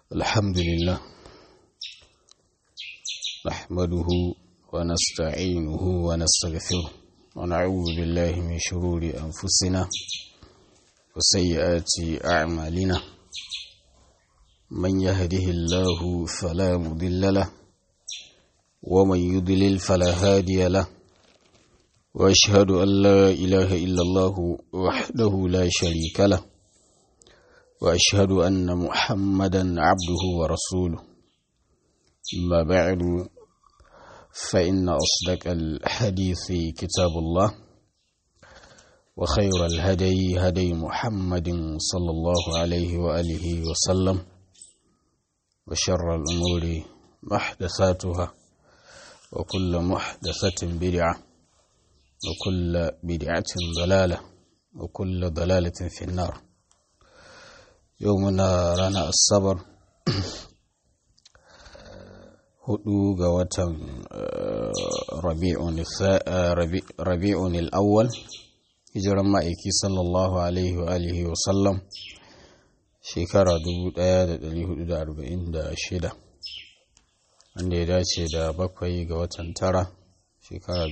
الحمد لله نحمده ونستعينه ونستغفره ونعوذ بالله من شرور أنفسنا وسيئات أعمالنا من يهده الله فلا مضل له ومن يضلل فلا هادي له وأشهد أن لا إله إلا الله وحده لا شريك له وأشهد أن محمدا عبده ورسوله أما بعد فإن أصدق الحديث كتاب الله وخير الهدي هدي محمد صلى الله عليه وآله وسلم وشر الأمور محدثاتها وكل محدثة بدعة وكل بدعة ضلالة وكل ضلالة في النار يومنا رانا الصبر hudu ga watan rabi'un al'awwal hijiran ma'aiki sallallahu alaihi wa alihi wa sallam shekara 1446 wanda ya dace da bakwai ga watan tara shekara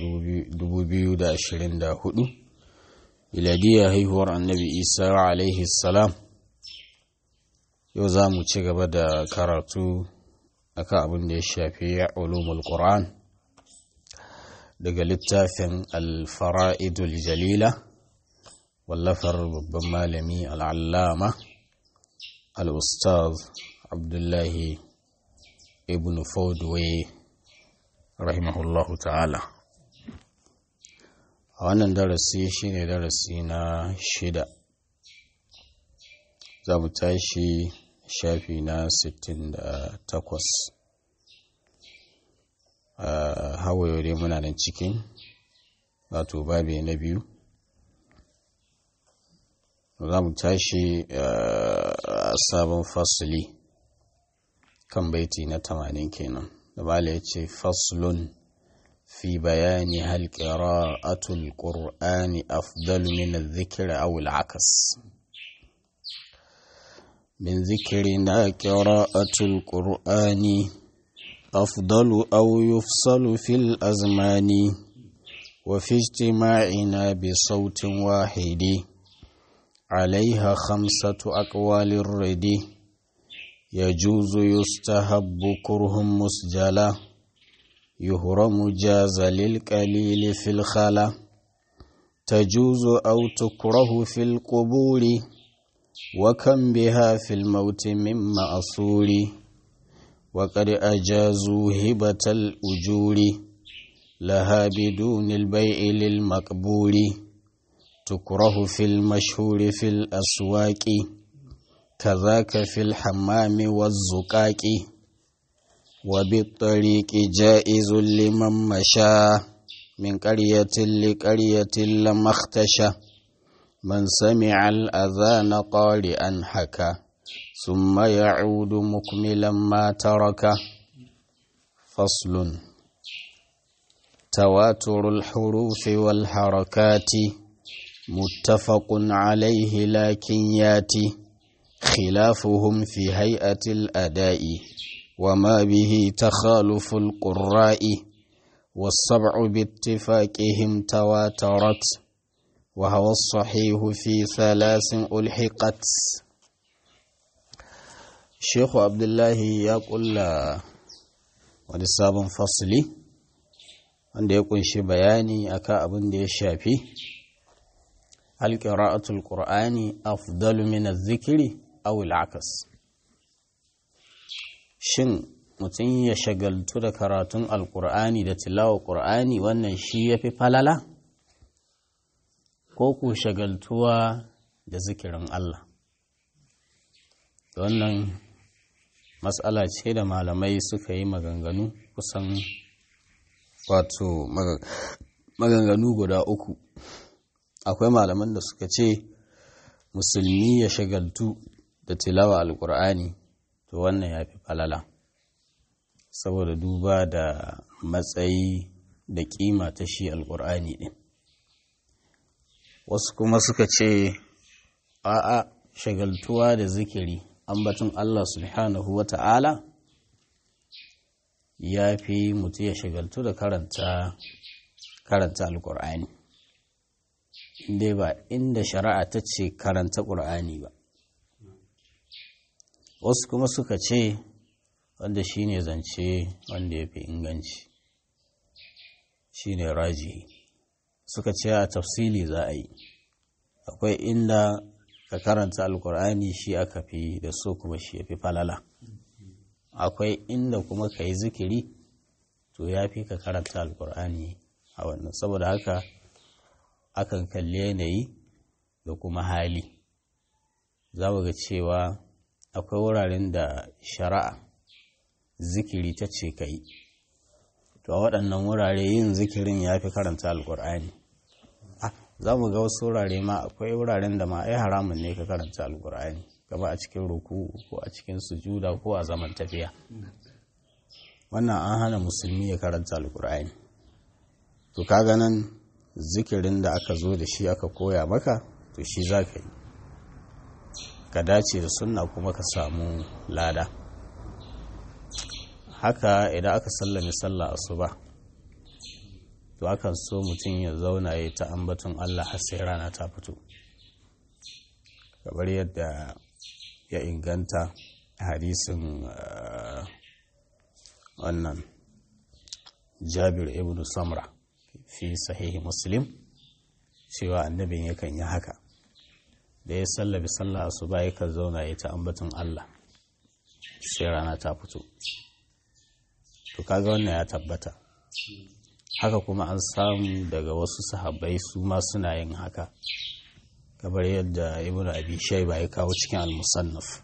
2024 iladiyya haihuwar annabi isa alaihi salam yau za mu ci gaba da karatu akan abin da ya shafi ulumul Qur'an daga littafin al-fara'idul jalila wallafar babban malami al'allama al-ustaz abdullahi ibn fawdway rahimahullahu ta'ala a wannan darasi shine darasi na shida za mu tashi shafi na 68 hawaye dai muna nan cikin wato babi na biyu za mu tashi a sabon fasuli kan baiti na 80 kenan da bala ya ce faslun fi bayani halƙira atul ƙur'ani afdalu min zikir awul akas من ذكرنا قراءة القرآن أفضل أو يفصل في الأزمان وفي اجتماعنا بصوت واحد عليها خمسة أقوال الرد يجوز يستهب كره مسجلا يهرم جاز للقليل في الخلا تجوز أو تكره في القبور وكم بها في الموت من مأصول وقد أجازوا هبة الأجور لها بدون البيع للمقبول تكره في المشهور في الأسواق كذاك في الحمام والزقاق وبالطريق جائز لمن مشى من قرية لقرية لما اختشى من سمع الأذان قارئا حكى ثم يعود مكملا ما ترك فصل تواتر الحروف والحركات متفق عليه لكن ياتي خلافهم في هيئة الأداء وما به تخالف القراء والسبع باتفاقهم تواترت وهو الصحيح في ثلاث ألحقت الشيخ عبد الله يقول wani sabon fasili wanda ya kunshi bayani akan abin da ya shafi alƙira'atul ƙur'ani afdalu min zikiri aw al'akas shin mutum ya shagaltu da karatun alƙur'ani da tilawa ƙur'ani wannan shi ya fi falala ko ku shagaltuwa da zikirin Allah wannan matsala ce da malamai suka yi maganganu kusan wato maganganu guda uku akwai malaman da suka ce musulmi ya shagaltu da tilawa alkur'ani to wannan ya fi falala saboda duba da matsayi da kima ta shi alkur'ani din wasu kuma suka ce a'a shagaltuwa da zikiri ambaton Allah subhanahu wa ta'ala ya fi mutu ya shagaltu da karanta karanta alƙur'ani inda ba inda shari'a ta ce karanta ƙur'ani ba wasu kuma suka ce wanda shi ne zance wanda ya fi inganci shi ne raji suka ce a tafsili za a yi akwai inda ka karanta alkur'ani shi aka fi da so kuma shi ya fi falala akwai inda kuma ka yi zikiri to ya fi ka karanta alkur'ani a wannan saboda haka akan kalli yanayi da kuma hali za mu ga cewa akwai wuraren da shari'a zikiri ta ce ka yi to a waɗannan wurare yin zikirin ya fi karanta alkur'ani za mu ga wasu wurare ma akwai wuraren da ma ai haramun ne ka karanta alkur'ani kama a cikin ruku ko a cikin sujuda ko a zaman tafiya wannan an hana musulmi ya karanta alkur'ani to kaga nan zikirin da aka zo da shi aka koya maka to shi za ka yi ka dace da sunna kuma ka samu lada haka idan aka sallame sallah asuba to akan so mutum ya zauna ya ta ambaton Allah har sai rana ta fito kamar yadda ya inganta hadisin wannan jabir ibn samra fi sahihi muslim cewa annabin yakan yi haka da ya sallabi sallah asuba yakan zauna ya ta ambaton Allah sai rana ta fito to kaga wannan ya tabbata haka kuma an samu daga wasu sahabbai su ma suna yin haka kamar yadda ibn abi shayba ya kawo cikin al-musannaf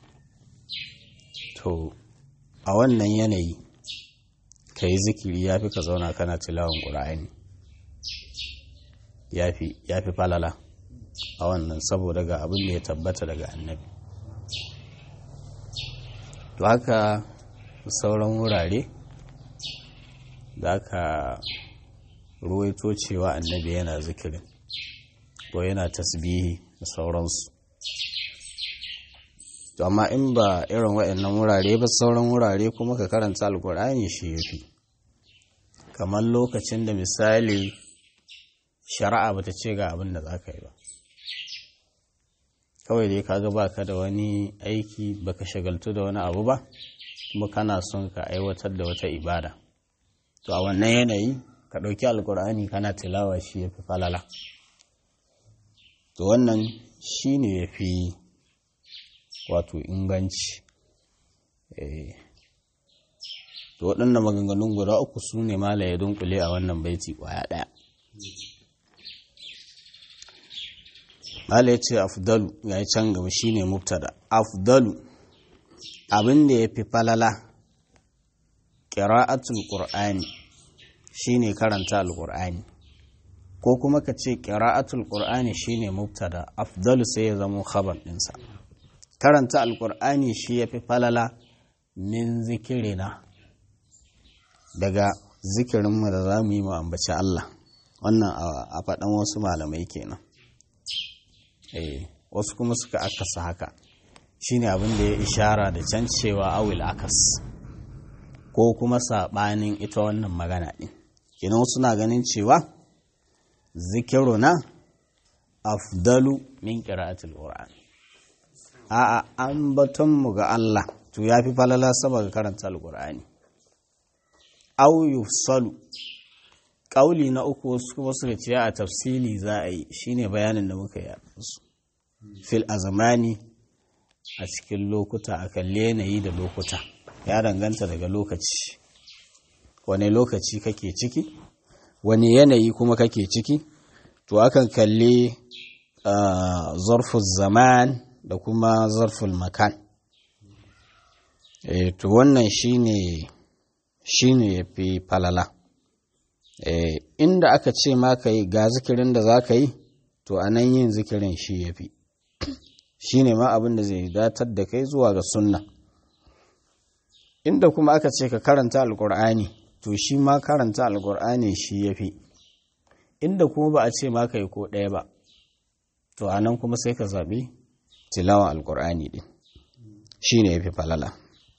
to a wannan yanayi ka yi zikiri ya fi ka zauna kana tilawan ƙura'ani ya fi falala a wannan saboda ga abin da ya tabbata daga annabi to haka sauran wurare da aka ruwaito cewa annabi yana zikirin ko yana tasbihi da sauransu to amma in ba irin waɗannan wurare ba sauran wurare kuma ka karanta alkur'ani shi ya fi kamar lokacin da misali shari'a bata ce ga abin da za ka yi ba kawai dai kaga baka da wani aiki baka shagaltu da wani abu ba kuma kana son ka aiwatar da wata ibada to a wannan yanayi ka ɗauki alkur'ani kana tilawa shi ya fi falala to wannan shi ne ya fi wato inganci to waɗannan maganganun guda uku su ne mala ya dunkule a wannan baiti ƙwaya ɗaya mala ya ce afdalu ya yi can gaba shi ne mubtada afdalu abin da ya fi falala ƙira'atul ƙur'ani shi ne karanta alƙur'ani ko kuma ka ce ƙira'atul ƙur'ani shi ne mubtada afdalu sai ya zama khabar ɗinsa karanta alƙur'ani shi ya fi falala min zikirina daga zikirinmu da za mu yi mu ambaci Allah wannan a faɗan wasu malamai kenan eh wasu kuma suka akasa haka shine abin da ya ishara da can cewa awil akas ko kuma saɓanin ita wannan magana ɗin kenan suna ganin cewa zikiruna afdalu min qira'atil qur'an a'a an mu ga Allah to yafi falala saboda karanta alqur'ani aw yufsalu ƙauli na uku wasu kuma suka ce a tafsili za a yi shine bayanin da muka yi su fil azamani a cikin lokuta a kalle yanayi da lokuta ya danganta daga lokaci wane lokaci kake ciki wane yanayi kuma kake ciki to akan kalli zarful zaman da kuma zarful makan e, to wannan shine shine ya fi falala e, inda aka ce ma ka yi ga zikirin da za ka yi to a nan yin zikirin shi ya fi shi ne ma abin da zai datar da kai zuwa ga sunna inda kuma aka ce ka karanta alkur'ani to shi ma karanta alkur'ani shi ya fi inda kuma ba a ce ma ka yi ko ɗaya ba to a nan kuma sai ka zaɓi tilawa alkur'ani ɗin shi ne ya fi falala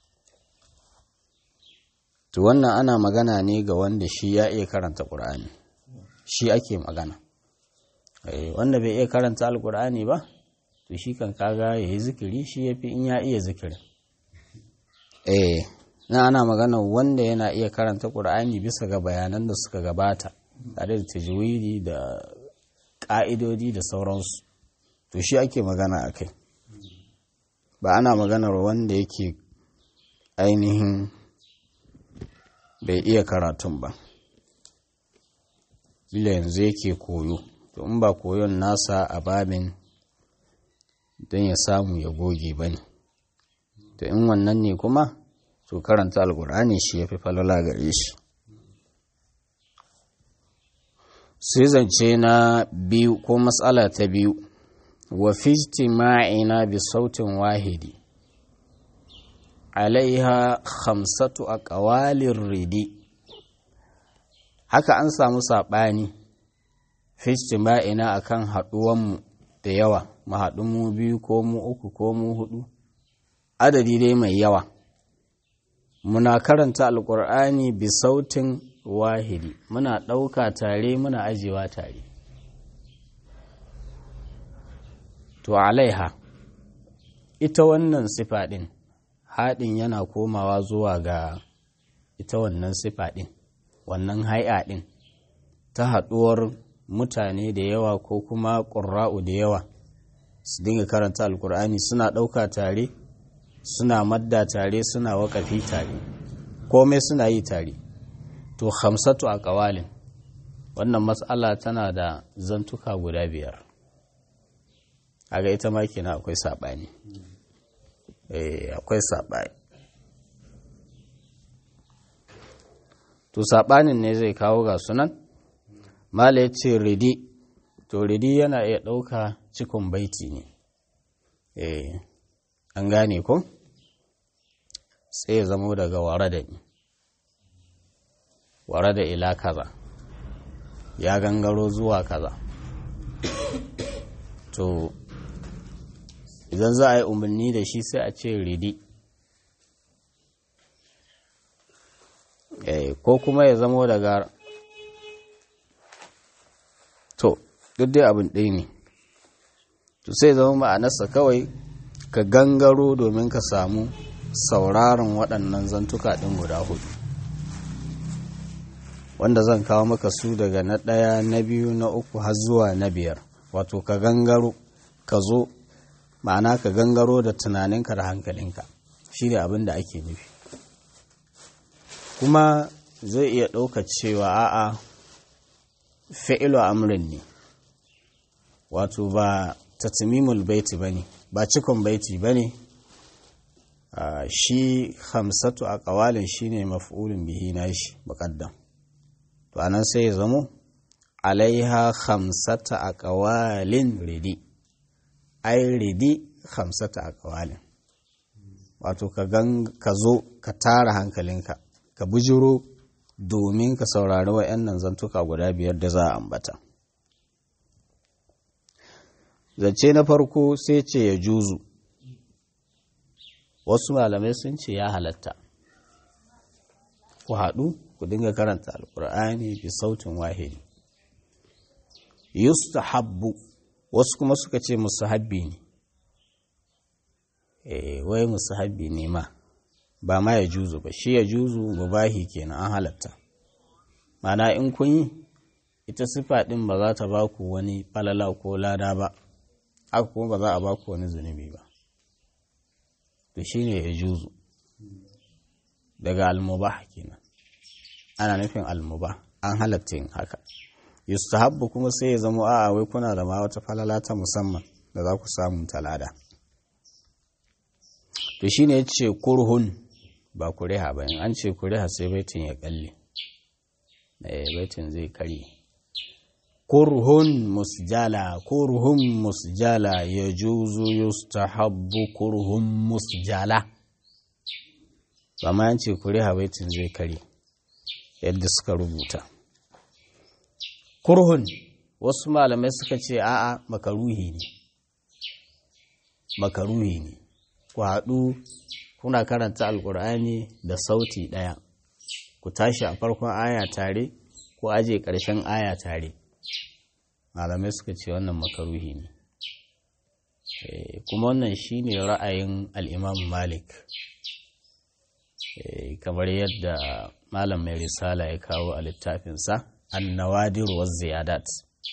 to wannan ana magana ne ga wanda shi ya iya karanta ƙur'ani shi ake magana wanda bai iya karanta alƙur'ani ba to shi kan kaga ya yi zikiri shi ya fi in ya iya zikirin eh na ana magana wanda yana iya karanta ƙur'ani bisa ga bayanan da suka gabata tare da tajwidi da ƙa'idodi da sauransu to shi ake magana a kai ba ana maganar wanda yake ainihin bai iya karatun ba ila yanzu yake koyo to in ba koyon nasa a babin don ya samu ya goge ba ne to in wannan ne kuma to karanta alkur'ani shi ya fi falala gare shi sai zance na biyu ko matsala ta biyu wa fi ma'ina bi sautin wahidi alaiha khamsatu a ƙawalin ridi haka an samu saɓani fi ma'ina a kan haɗuwanmu da yawa mu haɗu mu biyu ko mu uku ko mu hudu adadi dai mai yawa muna karanta alƙur'ani bi sautin wahidi muna ɗauka tare muna ajewa tare to alaiha ita wannan sifa ɗin haɗin yana komawa zuwa ga ita wannan sifa ɗin wannan hai'a ɗin ta haɗuwar mutane da yawa ko kuma ƙura'u da yawa su dinga karanta alkur'ani suna ɗauka tare suna madda tare suna waƙafi tare komai suna yi tare to hamsatu a ƙawalin wannan matsala tana da zantuka guda biyar a ga ita ma kenan akwai saɓani akwai saɓani to saɓanin ne zai kawo ga sunan mala ya ce ridi to ridi yana iya ɗauka cikon baiti ne an gane ko sai ya zamo daga ware da ni ware da ila kaza ya gangaro zuwa kaza to idan za a yi umarni da shi sai a ce ridi ko kuma ya zamo daga to duk dai abin ɗaya ne to sai zama ma'anarsa kawai ka gangaro domin ka samu sauraron waɗannan zantuka ɗin guda hudu wanda zan kawo maka su daga na ɗaya na biyu na uku har zuwa na biyar wato ka gangaro ka zo ma'ana ka gangaro da tunaninka da hankalinka shi ne abin da ake nufi kuma zai iya ɗauka cewa a'a fi'ilu amrin ne wato ba tatmimul baiti ba ne ba cikon baiti ba ne shi hamsatu a ƙawalin shi ne maf'ulun bihi na shi muƙaddam to anan sai ya zamo alaiha hamsata a ƙawalin ridi ai ridi hamsata a ƙawalin wato ka zo ka tara hankalinka ka bujiro domin ka saurari wa'yannan zantuka guda biyar da za a ambata zance na farko sai ce ya juzu wasu malamai sun ce ya halatta ku haɗu ku dinga karanta alkur'ani bi sautin wahidi yustahabbu wasu kuma suka ce musahabbi ne eh wai musahabbi ne ma ba ma ya juzu ba shi ya juzu mubahi kenan an halatta mana in kun yi ita sifa ɗin ba za ta ba ku wani falala ko lada ba haka kuma ba za a ba ku wani zunubi ba to shi ne ya juzu daga almubah kenan ana nufin almubah an halatta yin haka yustahabbu kuma sai ya zama a'a wai kuna da ma wata falala ta musamman da za ku samu talada to shine ya ce kurhun ba kuriha ba in an ce kuriha sai baitin ya kalle baitin zai kare kurhun musjala kurhun musjala ya juzu yustahabbu kurhun musjala ba ma an ce kuriha baitin zai kare yadda suka rubuta kurhun wasu malamai suka ce a'a makaruhi ne makaruhi ne ku haɗu kuna karanta alkur'ani da sauti ɗaya ku tashi a farkon aya tare ko aje ƙarshen aya tare malamai suka ce wannan makaruhi ne kuma wannan shine ra'ayin al'imamu malik kamar yadda malam mai risala ya kawo a littafinsa annawadir wa ziyadat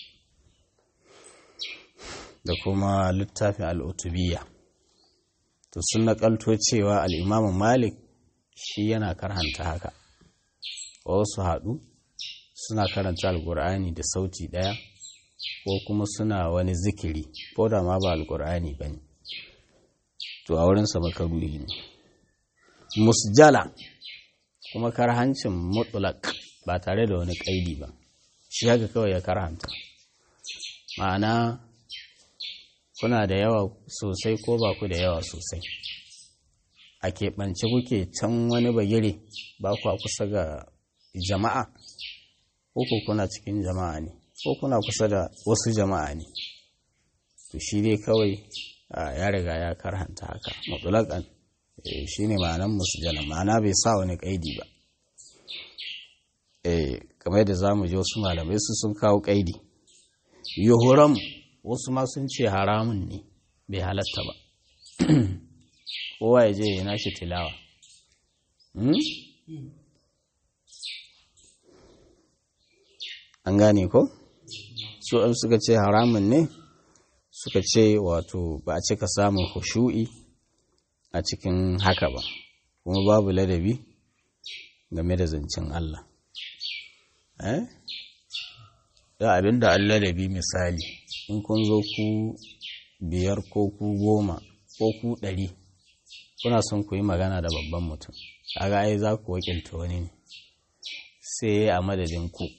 da kuma littafin al'utubiya to sun naƙalto cewa al'imamu malik shi yana karhanta haka wasu haɗu suna karanta alƙur'ani da sauti ɗaya ko kuma suna wani zikiri ko da ma ba alƙur'ani ba ne to a wurinsa makaruhi ne musjala kuma karhancin mutulak ba tare da wani ƙaidi ba shi haka kawai ya karhanta ma'ana kuna da yawa sosai ko ba ku da yawa sosai a keɓance kuke can wani bagire ba ku kusa ga jama'a ko kuna cikin jama'a ne ko kuna kusa da wasu jama'a ne to shi dai kawai ya riga ya karhanta haka mutulakan shi ne ma'anan musujana ma'ana bai sa wani ƙaidi ba kamar da za mu ji wasu malamai su sun kawo ƙaidi yuhuram wasu ma sun ce haramun ne bai halatta ba kowa ya je ya nashi tilawa an gane ko su an suka ce haramun ne suka ce wato ba a cika samun hushu'i a cikin haka ba kuma babu ladabi game da zancen Allah eh da abinda an ladabi misali in kun zo ku biyar ko ku goma ko ku ɗari kuna son ku yi magana da babban mutum kaga ai za ku wakilta wani ne sai a madadin ku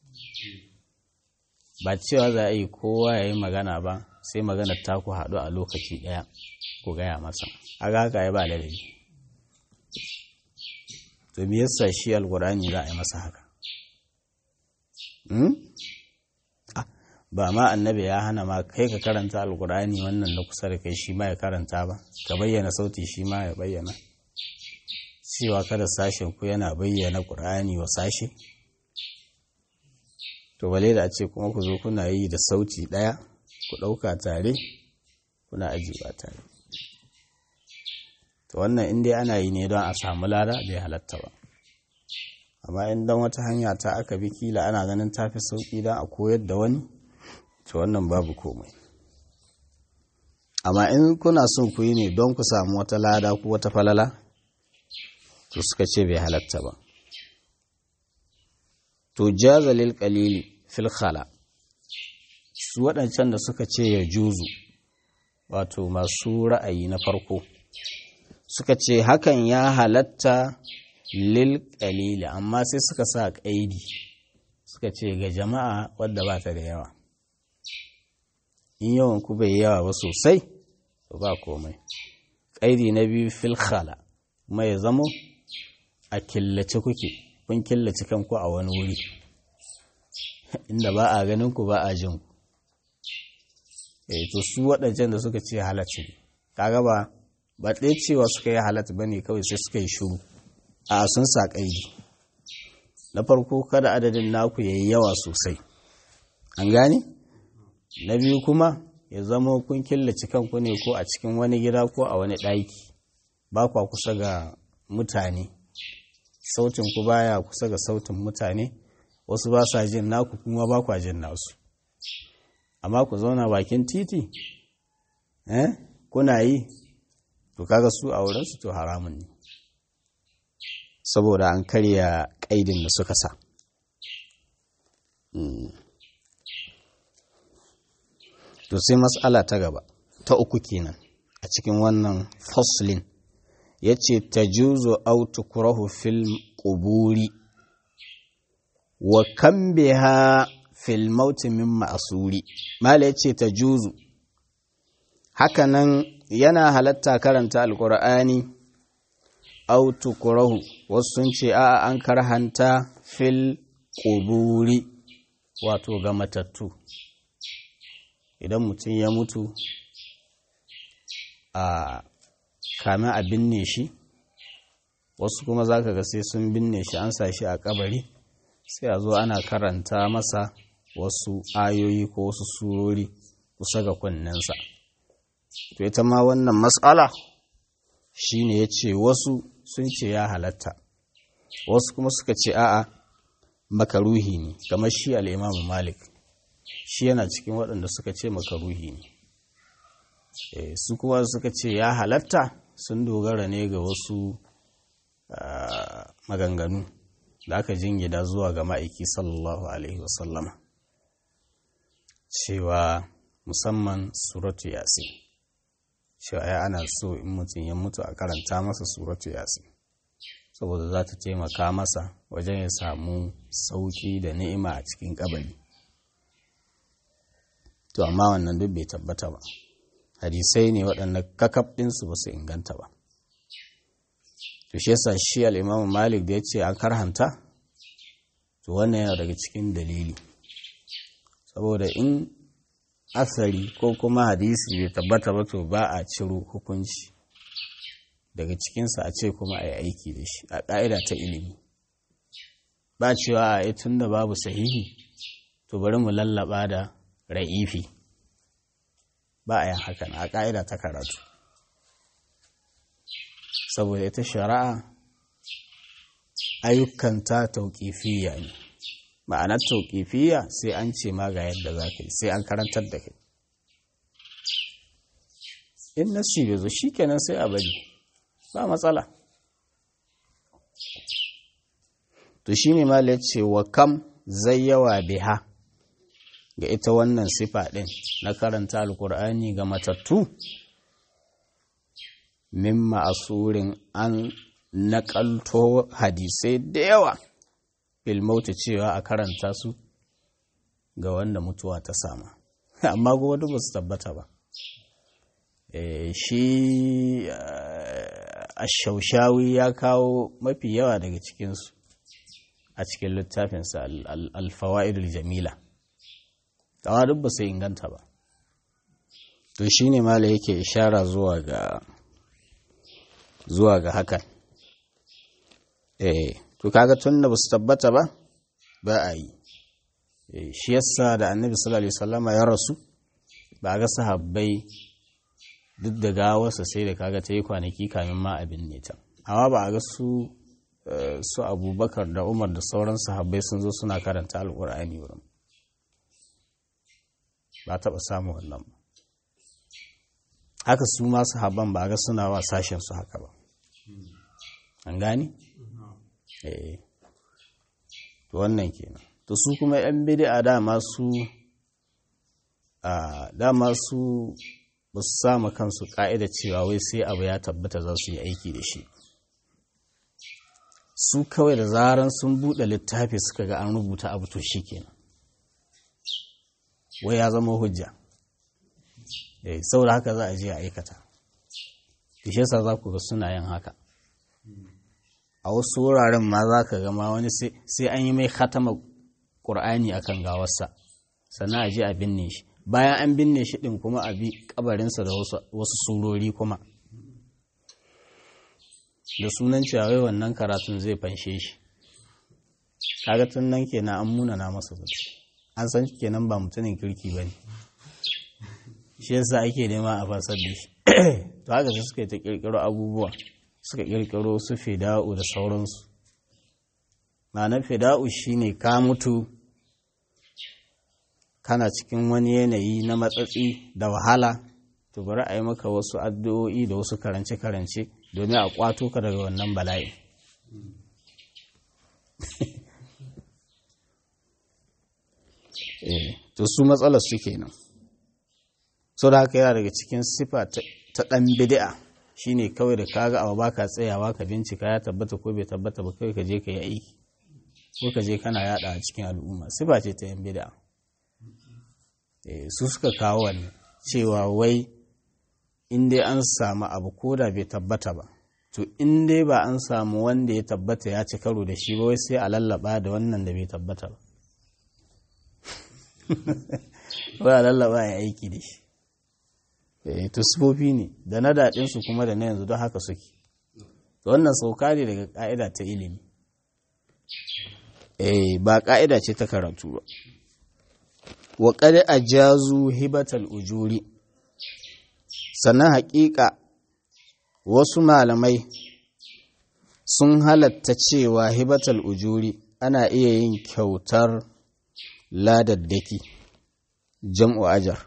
ba cewa za a yi kowa ya yi magana ba sai magana ta ku haɗu a lokaci ɗaya ku gaya masa aga haka ya ba ladabi to me yasa shi alkur'ani za a yi masa haka ba ma annabi ya hana ma kai ka karanta alkur'ani wannan na kusa da kai shi ma ya karanta ba ka bayyana sauti shi ma ya bayyana cewa kada sashen ku yana bayyana ƙur'ani wa sashe to bale da a ce kuma ku zo kuna yi da sauti ɗaya ku ɗauka tare kuna ajiyewa tare to wannan in dai ana yi ne don a samu lada bai halatta ba amma in don wata hanya ta aka bi kila ana ganin tafi sauƙi don a koyar da wani to wannan babu komai amma in kuna son ku yi ne don ku samu wata lada ko wata falala to suka ce bai halatta ba to jaza lil qalili fil khala su waɗancan da suka ce ya juzu wato masu ra'ayi na farko suka ce hakan ya halatta lil qalili amma sai suka sa ƙaidi suka ce ga jama'a wadda ba ta da yawa in yawan ku bai yawa ba sosai to ba komai ƙaidi na biyu fil khala kuma ya zamo a killace kuke kun killace kanku a wani wuri inda ba a ganin ku ba a jin ku eh to su waɗancan da suka ce halatta ne kaga ba ba ɗaya cewa suka yi halatta ba ne kawai sai suka yi shuru a sun sa ƙaidi na farko kada adadin naku ya yi yawa sosai an gane na biyu kuma ya zama kun killace kanku ne ko a cikin wani gida ko a wani ɗaki ba kwa kusa ga mutane sautin ku baya kusa ga sautin mutane wasu ba sa jin naku kuma ba kwa jin nasu amma ku zauna bakin titi eh kuna yi to kaga su a wurinsu to haramun ne saboda an karya ƙaidin da suka sa to sai matsala ta gaba ta uku kenan a cikin wannan foslin ya ce ta juzo autukurahu fil ƙuburi wa kan biha fil mauti min ma'asuri mala ya ce ta juzu hakanan yana halatta karanta alkur'ani autukurahu wasu sun ce a an karhanta fil ƙuburi wato ga matattu idan mutum ya mutu a kamin a binne shi wasu kuma za ka ga sai sun binne shi an sa shi a kabari sai a zo ana karanta masa wasu ayoyi ko wasu surori kusa ga kunninsa to ita ma wannan matsala shine ya ce wasu sun ce ya halatta wasu kuma suka ce a'a makaruhi ne kamar shi al'imamu malik shi yana cikin waɗanda suka ce makaruhi ne su kuma suka ce ya halatta sun dogara ne ga wasu maganganu da aka jingida zuwa ga ma'aiki sallallahu alaihi wasallama cewa musamman suratu yasin cewa ya ana so in mutum ya mutu a karanta masa suratu yasin saboda za ta taimaka masa wajen ya samu sauki da ni'ima a cikin kabari to amma wannan duk bai tabbata ba hadisai ne waɗanda kakaf ɗinsu ba su inganta ba to shi yasa shi al'imamu malik da ya ce an karhanta to wannan yana daga cikin dalili saboda in asari ko kuma hadisi bai tabbata ba to ba a ciro hukunci daga cikinsa a ce kuma a yi aiki da shi a ƙa'ida ta ilimi ba cewa a tun da babu sahihi to bari mu lallaba da ra'ifi ba a yin hakan a ƙa'ida ta karatu saboda ita shari'a ayyukanta tauƙifiya ne ma'anar tauƙifiya sai an ce ma ga yadda za ka yi sai an karantar da kai in nasi bai zo shi kenan sai a bari ba matsala to shi ne ma ce wa kam zai yawa biha ga ita wannan sifa ɗin na karanta alkur'ani ga matattu min ma'asurin an naƙalto hadisai da yawa filmauta cewa a karanta su ga wanda mutuwa ta sama amma kuma duk ba su tabbata ba shi a shaushawi ya kawo mafi yawa daga cikinsu a cikin littafinsa alfawa'idul jamila tawa duk ba su inganta ba to shi ne mala yake ishara zuwa ga zuwa ga hakan eh to kaga tun da ba su tabbata ba ba a yi shi yasa da annabi sallallahu alaihi wasallama ya rasu ba ga sahabbai duk da gawarsa sai da kaga ta yi kwanaki kamin ma abin ne ta amma ba a ga su su abubakar da umar da sauran sahabbai sun zo suna karanta alkur'ani wurin ba taɓa samun wannan ba haka su ma sahabban ba ga suna wa sashen su haka ba an gani? eh to wannan kenan to su kuma yan bid'a dama su a dama su ba su samu kansu ka'ida cewa wai sai abu ya tabbata za su yi aiki da shi su kawai da zaran sun buɗe littafi suka ga an rubuta abu to shi kenan wai ya zama hujja eh saboda haka za a je a aikata shi yasa za ku ga suna yin haka a wasu wuraren ma za ka gama wani sai an yi mai khatama ƙur'ani a kan gawarsa sannan a je a binne shi bayan an binne shi ɗin kuma a bi ƙabarinsa da wasu surori kuma da sunan cewa wannan karatun zai fanshe shi kaga tun nan kenan an munana masa zuci an san kenan ba mutumin kirki ba ne shi yasa ake nema a fasar da shi to haka sai suka yi ta ƙirƙiro abubuwa suka ƙirƙiro su fida'u da sauransu ma'anar fida'u shine ka mutu kana cikin wani yanayi na matsatsi da wahala to bari a yi maka wasu addu'o'i da wasu karance-karance domin a kwato ka daga wannan bala'i to su matsalar su kenan so da haka yana daga cikin sifa ta ɗan bidi'a shine kawai da kaga abu baka tsayawa ka bincika ya tabbata ko bai tabbata ba kai ka je ka yi aiki ko ka je kana yada a cikin al'umma sifa ce ta yan bid'a su suka kawo wannan cewa wai in dai an samu abu ko da bai tabbata ba to in dai ba an samu wanda ya tabbata ya ci karo da shi ba wai sai a lallaba da wannan da bai tabbata ba wai a lallaba ya aiki da shi eh to sifofi ne da na daɗin su kuma da na yanzu don haka suke to wannan sauka ne daga ƙa'ida ta ilimi eh ba ƙa'ida ce ta karatu ba wa qad ajazu hibatal ujuri sannan haƙiƙa wasu malamai sun halatta cewa hibatal ujuri ana iya yin kyautar ladaddaki jam'u ajar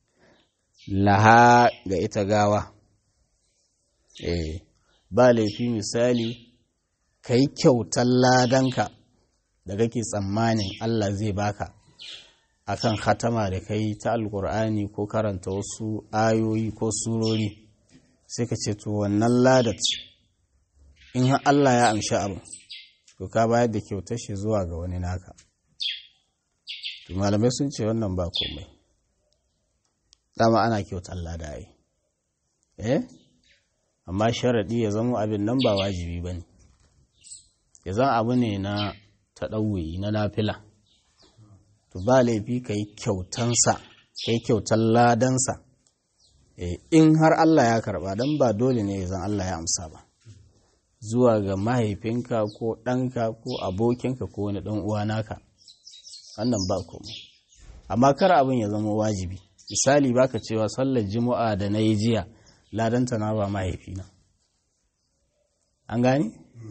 laha ga ita gawa eh ba laifi misali ka yi kyautar ladanka da kake tsammanin Allah zai baka akan khatama da kai ta alkur'ani ko karanta wasu ayoyi ko surori sai ka ce to wannan ladat in har Allah ya amshi abu to ka bayar da kyautar shi zuwa ga wani naka to malamai sun ce wannan ba komai dama ana kyautar lada ai eh amma sharaɗi ya zama abin nan ba wajibi ba ne ya zan abu ne na taɗauyi na nafila to ba laifi ka yi kyautansa ka yi kyautar ladansa in har Allah ya karɓa don ba dole ne ya zan Allah ya amsa ba zuwa ga mahaifinka ko ɗanka ko abokinka ko wani ɗan uwa naka wannan ba komai amma kar abin ya zama wajibi misali baka cewa sallar juma'a da na yi jiya ladanta na ba mahaifina an gani?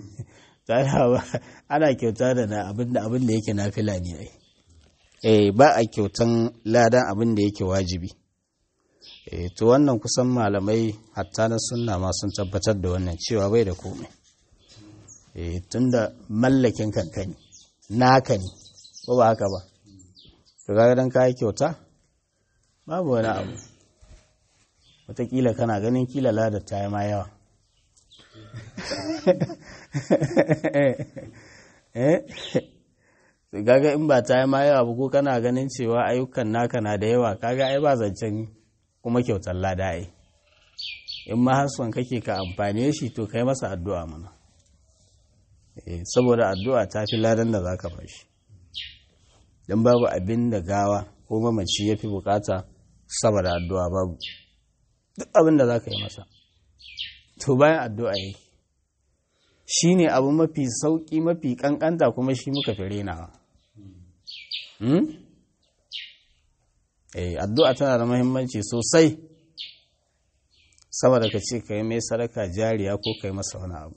ana kyauta da abin da yake na fila ne ai eh ba a kyautan ladan abin da yake wajibi eh to wannan kusan malamai hatta na sunna ma sun tabbatar da wannan cewa bai da komai eh tunda mallakin kankani naka ne ko ba haka ba to ga dan kai kyauta babu wani abu wataƙila kana ganin kila ladar ta yi ma yawa gaga in ba ta yi ma yawa ba ko kana ganin cewa ayyukan naka na da yawa kaga ai ba zancen kuma kyautar lada ai in ma hasson kake ka amfane shi to kai masa addu'a mana saboda addu'a ta fi ladan da za ka bashi don babu abin da gawa ko mamaci ya fi bukata saboda addu'a babu duk abin da za ka yi masa to bayan addu'a yake shi ne abu mafi sauƙi mafi ƙanƙanta kuma shi muka fi renawa addu'a tana da mahimmanci sosai saboda ka ce ka yi mai sadaka jariya ko ka yi masa wani abu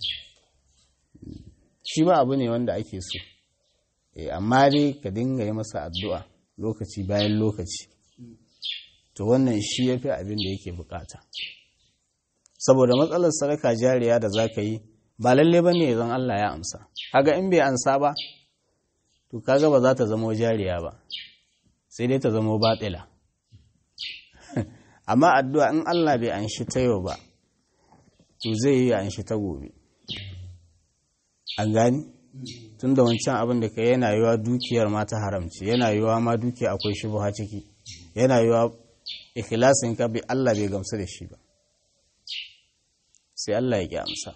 shi ma abu ne wanda ake so amma dai ka dinga yi masa addu'a lokaci bayan lokaci to wannan shi ya fi abin da yake bukata saboda matsalar sadaka jariya da za ka yi ba lalle ba ne zan Allah ya amsa kaga in bai amsa ba to kaga ba za ta zamo jariya ba sai dai ta zamo batila amma addu'a in Allah bai anshi ta yau ba to zai yi anshi ta gobe an gani tun da wancan abin da ka yana yiwa dukiyar ma ta haramci yana yiwa ma dukiya akwai shubha ciki yana yiwa ikhlasin ka bi Allah bai gamsu da shi ba sai Allah ya ki amsa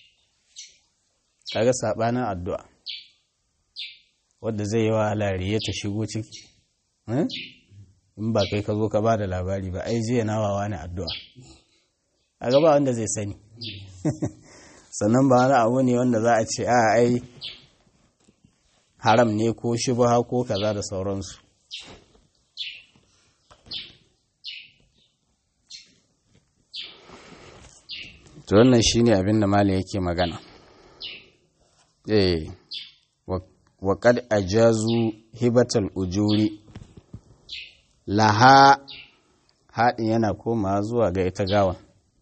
kaga sabanin addu'a wadda zai yi wa lariya ta shigo ciki in ba kai ka zo ka ba da labari ba ai jiya nawawa ne addu'a kaga ba wanda zai sani sannan ba wani abu ne wanda za a ce a ai haram ne ko shubha ko kaza da sauransu to wannan shine abin da malam yake magana eh wa qad ajazu hibatal ujuri laha haɗin yana koma zuwa ga ita gawan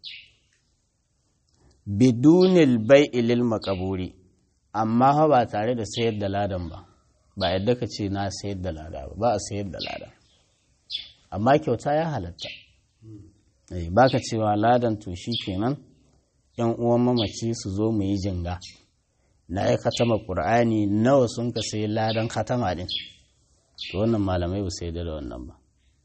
bidunil bai'i lil makaburi amma fa ba tare da sayar da ladan ba ba yadda ka ce na sayar da lada ba ba a sayar da lada amma kyauta ya halatta ba ka cewa ladan to shi kenan yan uwan mamaci su zo mu yi jinga na ya katama ƙur'ani nawa sun ka sai ladan katama din to wannan malamai ba sai da wannan ba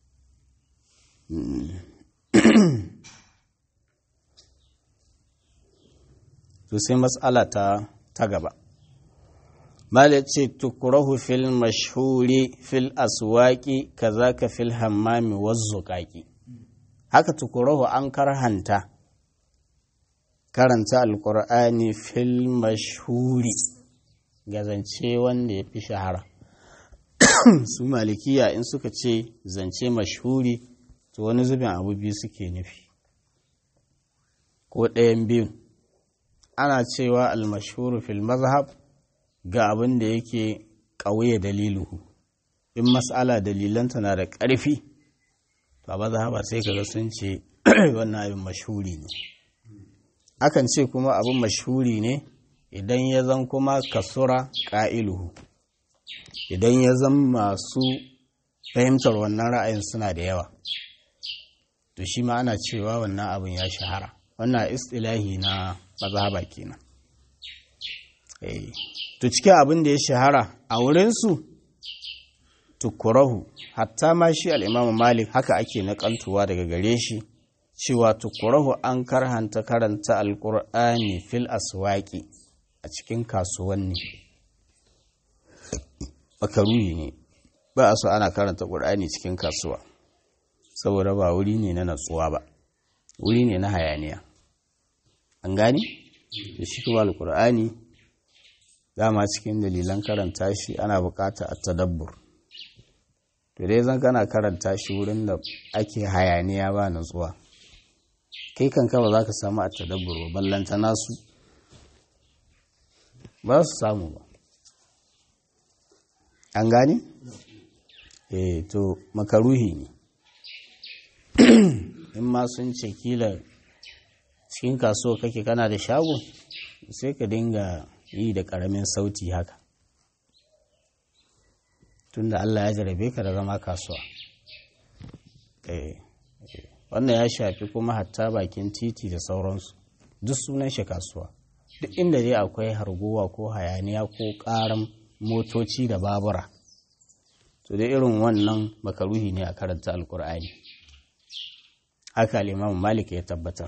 to sai matsala ta ta gaba mala ce tukurahu fil mashhuri fil aswaki kazaka fil hammami wazzuqaqi haka tukurahu an karhanta karanta alkur'ani fil mashhuri ga zance wanda ya fi shahara su malikiya in suka ce zance mashhuri to wani zubin abu biyu suke nufi ko ɗayan biyun ana cewa almashhuru fil mazhab ga abin da yake ƙauye daliluhu in mas'ala dalilanta na da ƙarfi to a mazhaba sai kaga sun ce wannan abin mashhuri ne akan ce kuma abin mashhuri ne idan ya zan kuma kasura ƙa'iluhu idan ya zan masu fahimtar wannan ra'ayin suna da yawa to shi ma ana cewa wannan abin ya shahara wannan istilahi na mazhaba kenan to cikin abin da ya shahara a wurinsu tukurahu hatta ma shi al'imamu malik haka ake naƙaltuwa daga gare shi cewa tukurahu an karhanta karanta alƙur'ani fil aswaƙi a cikin kasuwanni makaruhi ne ba a so ana karanta ƙur'ani cikin kasuwa saboda ba wuri ne na natsuwa ba wuri ne na hayaniya an gani da shi kuma alƙur'ani dama cikin dalilan karanta shi ana bukata a tadabbur to dai zan kana karanta shi wurin da ake hayaniya ba natsuwa kai kanka ba za ka samu a tadabbur ba ballanta nasu ba su samu ba an gani? eh to makaruhi ne in ma sun ce kila cikin kasuwa kake kana da shago sai ka dinga yi da ƙaramin sauti haka tunda Allah ya jarabe ka da zama kasuwa wannan ya shafi kuma hatta bakin titi da sauransu duk sunan shi kasuwa duk inda dai akwai harguwa ko hayaniya ko ƙaran motoci da babura to da irin wannan makaruhi ne a karanta alkur'ani haka limamu malik ya tabbatar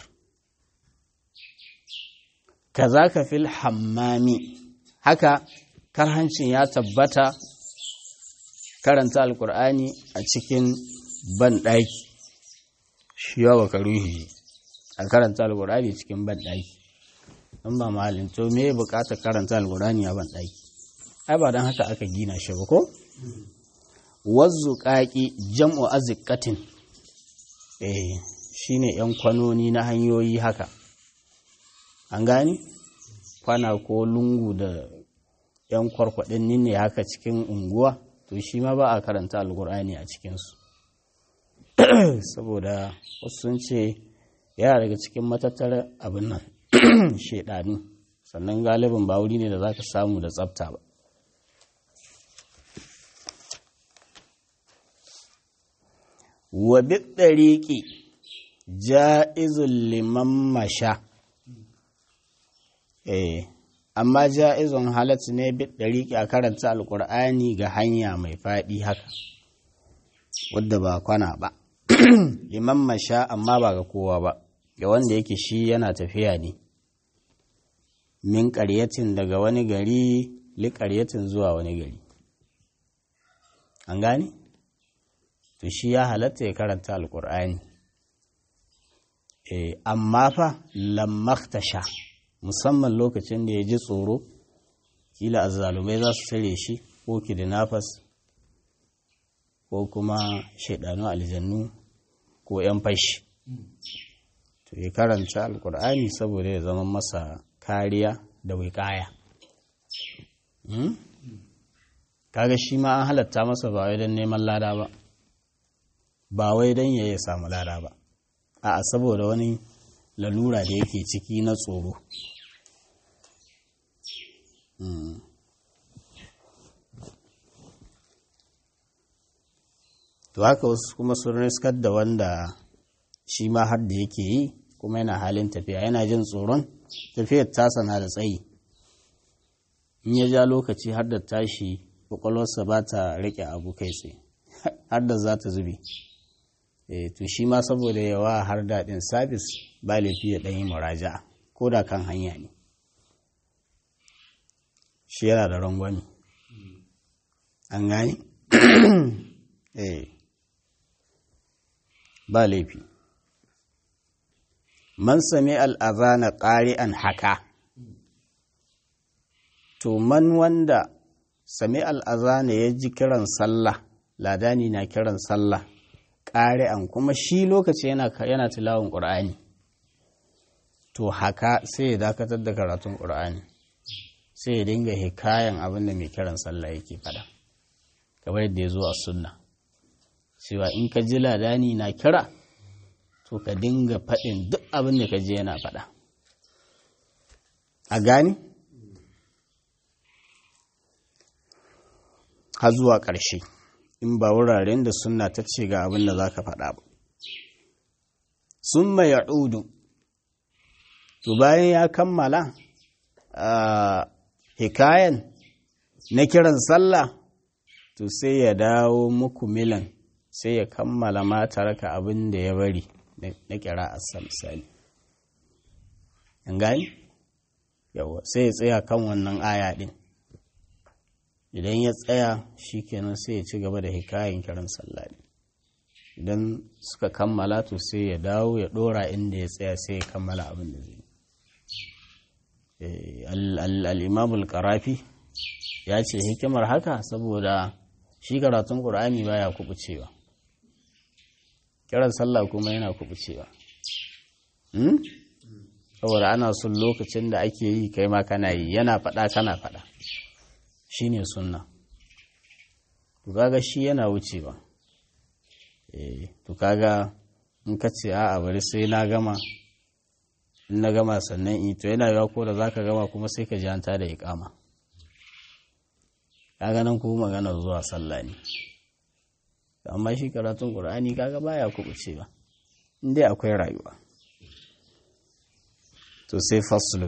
kazaka fil hammami haka karhancin ya tabbata karanta alkur'ani a cikin banɗaki shi yawa makaruhi a karanta alkur'ani cikin banɗaki in ba malin to me bukatar karanta alkur'ani a banɗaki ai ba don haka aka gina shi ba ko wazzu ƙaƙi jam'u azikatin eh shine yan kwanoni na hanyoyi haka an gani kwana ko lungu da yan kwarkwaɗin ne haka cikin unguwa to shi ma ba a karanta alkur'ani a cikinsu saboda wasu sun ce yana daga cikin matattara abin nan shaidanu sannan galibin ba wuri ne da za ka samu da tsafta ba wa biɗariƙi ja'izun liman masha eh amma ja'izun halatta ne biɗariƙi a karanta alƙur'ani ga hanya mai faɗi haka wadda ba kwana ba liman masha amma ba ga kowa ba ga wanda yake shi yana tafiya ne min ƙaryatin daga wani gari li ƙaryatin zuwa wani gari an gane? to shi ya halatta ya karanta alkur'ani e, amma fa lammaktasha musamman lokacin da ya ji tsoro kila azzalumai za su tare shi ko kidnappers ko kuma shaidanu aljannu ko 'yan fashi to ya karanta alkur'ani saboda ya zama masa kariya da wikaya hmm? kaga shi ma an halatta masa ba wai don neman lada ba ba wai don ya ya samu lada ba a saboda wani lalura da yake ciki na tsoro to haka wasu kuma sun riskar da wanda shi ma har da yake yi kuma yana halin tafiya yana jin tsoron tafiyar tasa na da tsayi in ya ja lokaci har da tashi kwakwalwarsa ba ta rike abu kai tsaye har da za ta zube to shi ma saboda yawa har daɗin sabis ba laifi ya ɗanyi muraja'a ko da kan hanya ne shi yana da rangwani an gani ba laifi man sami al'azana ƙari'an haka to man wanda sami al'azana ya ji kiran sallah ladani na kiran sallah ƙari'an kuma shi lokaci yana, yana tilawun ƙur'ani to haka sai ya dakatar da karatun ƙur'ani sai ya dinga hikayen abin da mai kiran sallah yake fada kamar yadda ya zo a sunna cewa in ka ji ladani na kira to ka dinga faɗin duk abin da ka je yana faɗa a gani har zuwa ƙarshe in ba wuraren da sunna ta ce ga abin da za ka faɗa ba sun mai ya'udu to bayan ya kammala a hikayen na kiran sallah to sai ya dawo muku milan sai ya kammala ma taraka abin da ya bari na kira a misali an gani yawa sai ya tsaya kan wannan aya din idan ya tsaya shi kenan sai ya ci gaba da hikayen kiran sallah idan suka kammala to sai ya dawo ya dora inda ya tsaya sai ya kammala abin da zai al'imamul karafi ya ce hikimar haka saboda shi karatun ƙur'ani baya kubucewa kiran sallah kuma yana kubucewa saboda ana son lokacin da ake yi kai ma kana yi yana faɗa kana faɗa shi ne sunna to kaga shi yana wucewa to kaga in ka ce a bari sai na gama in na gama sannan in to yana yawa ko da za ka gama kuma sai ka ji an tada iƙama kaga nan kuma magana zuwa sallah ne amma shi karatun ƙur'ani kaga baya kubuce ba inda akwai rayuwa to sai faslun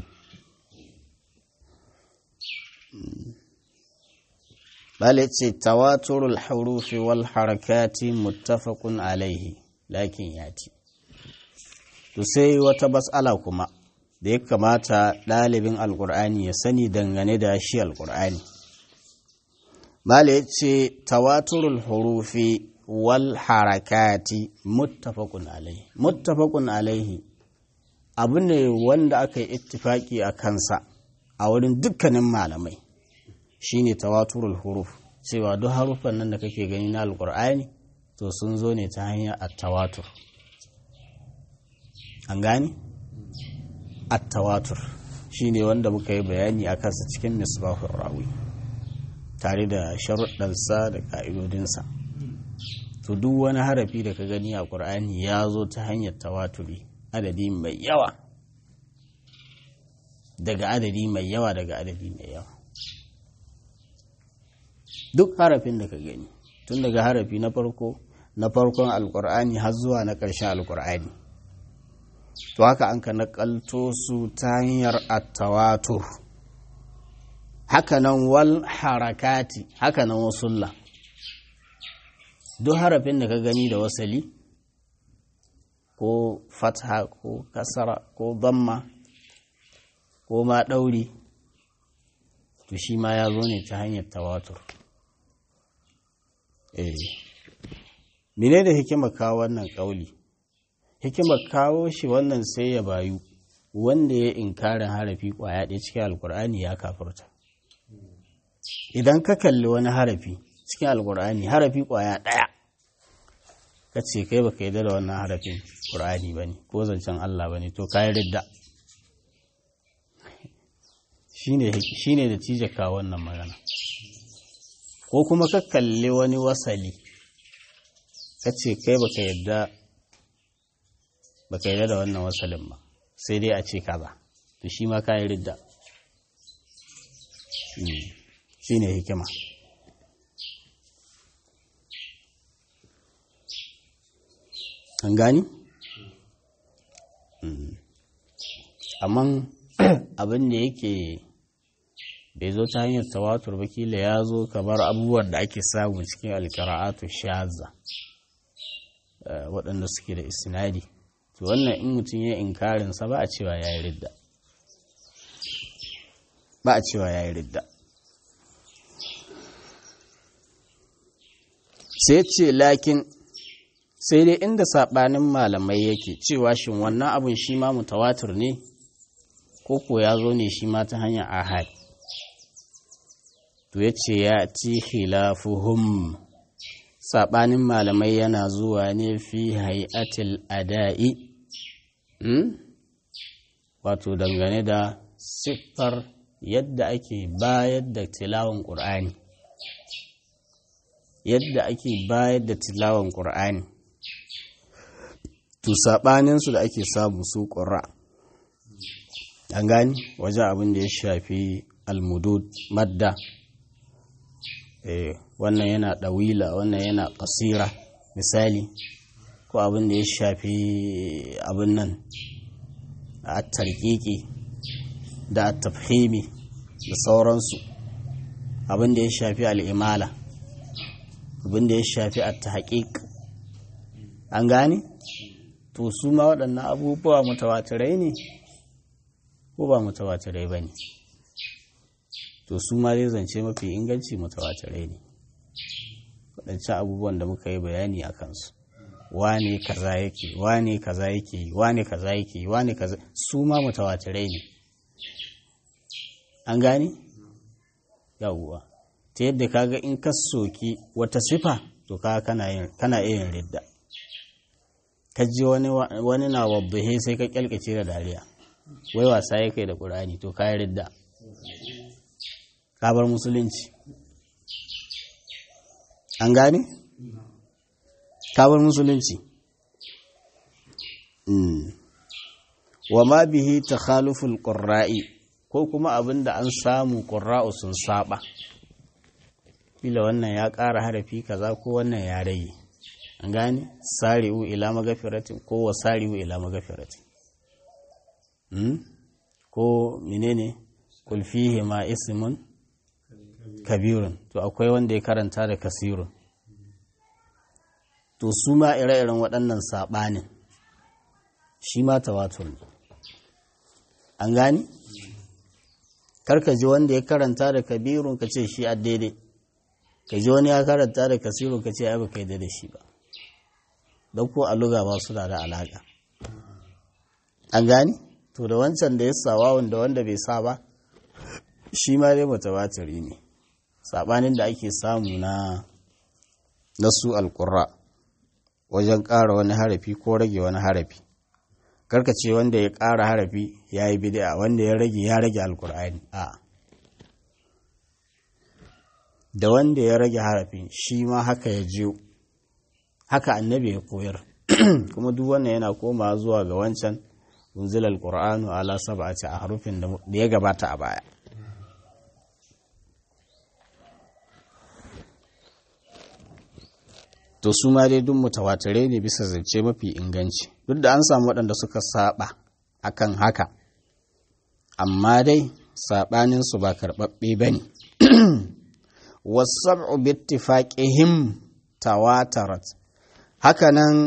bale ce tawaturul harufi wal harakati muttafaqun alaihi lakin yati to sai wata bas'ala kuma da ya kamata ɗalibin alƙur'ani ya sani dangane da shi alƙur'ani Mala ya ce, Tawaturul hurufi wal harakati muttafaqun alaihi. Muttafaqun alaihi abu ne wanda aka yi ittifaki a kansa a wurin dukkanin malamai shi ne tawaturul huruf cewa duk haruffan nan da kake gani na alkur'ani to sun zo ne ta hanyar attawatur an gani attawatur shi ne wanda muka yi bayani a kansa cikin misbahun rawi tare da sharuɗansa da ƙa'idodinsa to duk wani harafi da ka gani a ƙur'ani ya zo ta hanyar tawaturi adadi mai yawa daga adadi mai yawa daga adadi mai yawa duk harafin da ka gani tun daga harafi na farko na farkon alƙur'ani har zuwa na ƙarshen alƙur'ani to haka an ka naƙalto su ta hanyar attawatur hakanan wal harakati hakanan wasulla duk harafin da ka gani da wasali ko fatha ko kasara ko damma ko ma ɗauri to shi ma ya zo ne ta hanyar tawatur eh mene da hikimar kawo wannan ƙauli hikimar kawo shi wannan sai ya bayu wanda ya inkarin harafi ƙwaya ɗaya cikin alkur'ani ya kafurta idan ka kalli wani harafi cikin alkur'ani harafi ƙwaya ɗaya ka ce kai baka yi da wannan harafin ƙur'ani ba ne ko zancen Allah ba ne to kayi ridda shi ne da cije kawo wannan magana ko kuma ka kalli wani wasali ka ce kai baka yadda baka yadda da wannan wasalin ba sai dai a ce kaza to shi ma kayi ridda shi ne hikima an gani? amma abin da yake bai zo ta hanyar tawatur ba kila ya zo kamar abubuwan da ake samu cikin alkara'atu shaza waɗanda suke da isnadi to wannan in mutum ya inkarinsa ba a cewa ya yi ridda ba a cewa ya yi ridda sai ce lakin sai dai inda saɓanin malamai yake cewa shin wannan abin shi ma mutawatir ne ko ko ya zo ne shi ma ta hanyar ahad to ya ce ya ci khilafuhum saɓanin malamai yana zuwa ne fi hay'atil ada'i wato dangane da siffar yadda ake bayar da tilawan ƙur'ani yadda ake bayar da tilawan ƙur'ani to saɓaninsu da ake samu su ƙura an gani wajen abin da ya shafi almudud madda wannan yana ɗawila wannan yana ƙasira misali ko abin da ya shafi abin nan a tarkiki da tafhimi da sauransu abin da ya shafi al'imala abin da ya shafi a tahqiq an gane to su ma waɗannan abubuwa mutawatirai ne ko ba mutawatirai ba ne to su ma zai zance mafi inganci mutawatirai ne waɗancan abubuwan da muka yi bayani a kansu wane kaza yake wane kaza yake wane kaza yake wane kaza su ma mutawatirai ne an gane yawuwa ta yadda kaga in ka soki wata sifa to ka kana iya ridda ka ji wani wani na wabbahe sai ka kyalkace da dariya wai wasa ya kai da ƙur'ani to ka yi ridda ka bar musulunci an gane ka bar musulunci wa ma bihi takhaluful qurra'i ko kuma abin da an samu qurra'u sun saba kila wannan ya ƙara harafi kaza ko wannan ya rage an gane sari'u ila magafiratin ko wa sari'u ila magafiratin ko menene kul fihi ma ismun kabirun to akwai wanda ya karanta da kasirun to su ma ire-iren waɗannan saɓanin shi ma tawatur ne an gani karka ji wanda ya karanta da kabirun ka ce shi a daidai ka ji wani ya karanta da kasirun ka ce ai ba kai da shi ba don ko a luga ba su da alaƙa an gani to da wancan da ya sawa wanda wanda bai sa ba shi ma dai mutawatiri ne saɓanin da ake samu na nasu alƙurra wajen ƙara wani harafi ko rage wani harafi karka ce wanda ya ƙara harafi ya yi bid'a wanda ya rage ya rage alƙur'ani a da wanda ya rage harafin shi ma haka ya jiyo haka annabi ya koyar kuma duk wannan yana komawa zuwa ga wancan unzila alqur'anu ala sab'ati ahrufin da ya gabata a baya to su ma dai duk mutawatirai ne bisa zance mafi inganci duk da an samu waɗanda suka saba akan haka amma dai saɓaninsu ba karɓaɓɓe ba ne wasab'u bittifaqihim tawatarat hakanan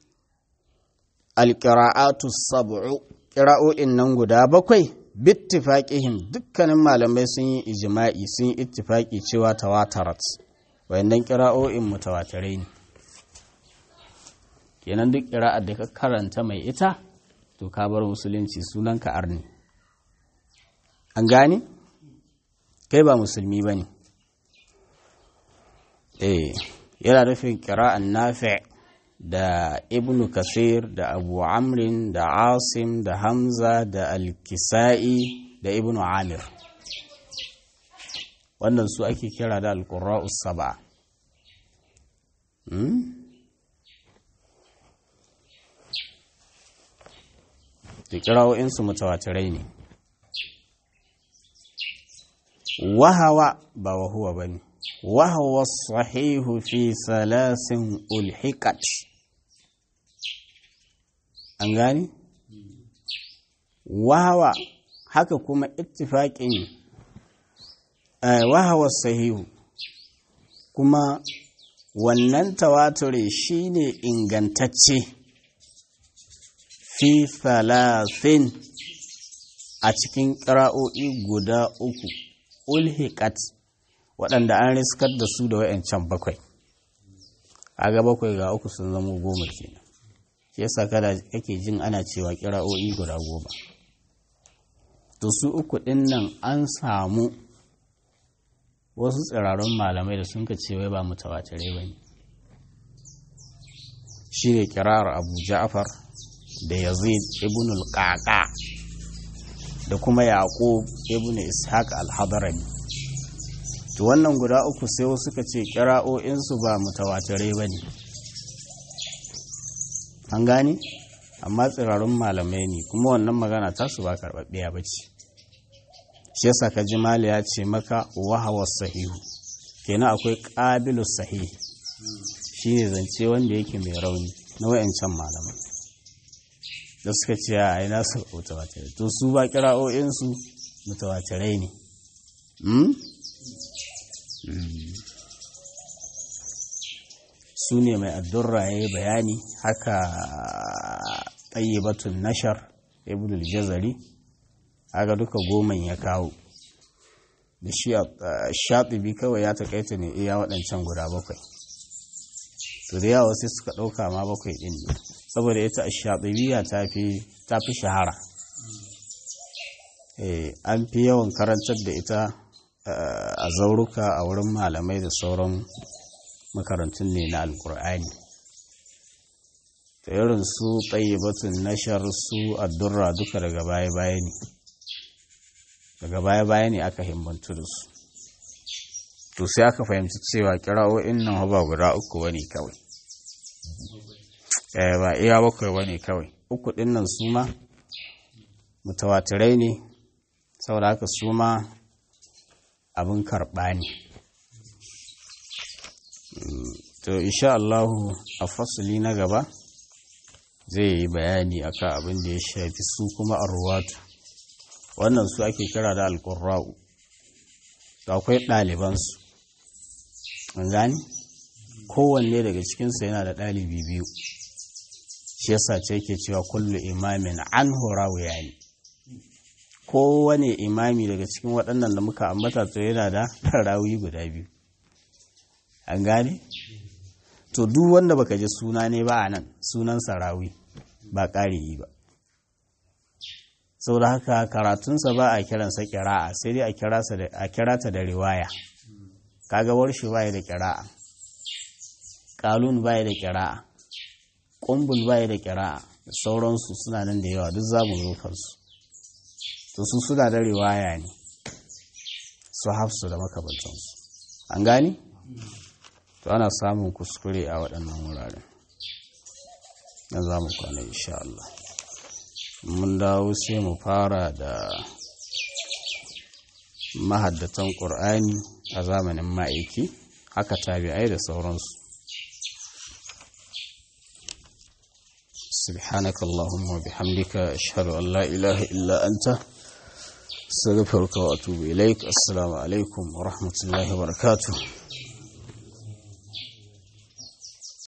alƙira'atu sab'u ƙira'o'in nan guda bakwai bittifaqihim dukkanin malamai sun yi ijima'i sun yi ittifaqi cewa tawatarat wayannan ƙira'o'in mutawatirai ne kenan duk ƙira'ar da ka karanta mai ita to ka bar musulunci sunan ka arni an gane kai ba musulmi ba ne eh yana nufin ƙira'an nafi' da ibnu kasir da abu amrin da asim da hamza da alkisa'i da ibnu amir wannan su ake kira da alƙura'us saba da kira'o'insu mutawatirai ne wahawa ba wahuwa ba ne wahawa sahihu fi salasin ulhikat an gani wahawa haka kuma ittifaƙin wahawa sahihu kuma wannan tawature shine ingantacce fi thalathin a cikin ƙira'o'i guda uku ulhiqat waɗanda an riskar da su da wayancan bakwai kaga bakwai ga uku sun zama goma kenan shi yasa kada kake jin ana cewa kira'o'i guda goma to su uku ɗin nan an samu wasu tsirarun malamai da sun ka ce wai ba mutawatirai ba ne shi ne kirar abu ja'far da yazid ibn al-qaqa da kuma yaqub ibn ishaq al-hadarani to wannan guda uku sai wasu suka ce kira'o'insu ba mutawatirai ba ne an gane amma tsirarun malamai ne kuma wannan magana tasu ba karɓaɓɓiya ba ce shi yasa ka ji mali ya ce maka wahawa sahihu kenan akwai ƙabilu sahihi shi ne zance wanda yake mai rauni na wayancan malamai da suka ce a ina su mutawatirai to su ba kira'o'insu mutawatirai ne su ne mai addurra ya yi bayani haka ɗayyabatun nashar ibn al-jazari aga duka goman ya kawo da shi shaɗibi kawai ya taƙaita ne iya waɗancan guda bakwai to da yawa sai suka ɗauka ma bakwai ɗin ne saboda ita shaɗibiya ta fi shahara an fi yawan karantar da ita a zauruka a wurin malamai da sauran makarantun ne na alkur'ani ta irin su batun nashar su addurra duka daga baya-baya ne daga baya-baya ne aka himbantu da su to sai aka fahimci cewa kira'o'in nan ba guda uku wani kawai ba iya bakwai wani kawai uku ɗin nan su ma mutawatirai ne saboda haka su ma abin karɓa ne to insha Allahu a fasuli na gaba zai yi bayani akan abin da ya shafi su kuma arwatu wannan su ake kira da alƙurra'u da akwai ɗalibansu an gani kowanne daga cikinsu yana da ɗalibi biyu shi yasa ce yake cewa kullu imamin an horawu yani kowane imami daga cikin waɗannan da muka ambata to yana da rawi guda biyu an gane to duk wanda baka ji suna ne ba a nan sunan sarawi ba ƙari ba saboda haka karatunsa ba a kiransa kira'a sai dai a kira ta da riwaya kaga warshi baya da kira'a kalun baya da kira'a kumbul baya da kira'a da sauransu suna nan da yawa duk za mu zo kansu to su suna da riwaya ne su hafsu da makabantansu an gani to ana samun kuskure a waɗannan wuraren na za mu kwana insha Allah mun dawo sai mu fara da mahaddatan ƙur'ani a zamanin ma'aiki haka tabi'ai da sauransu سبحانك اللهم وبحمدك أشهد أن لا إله إلا أنت استغفرك وأتوب إليك السلام عليكم ورحمة الله وبركاته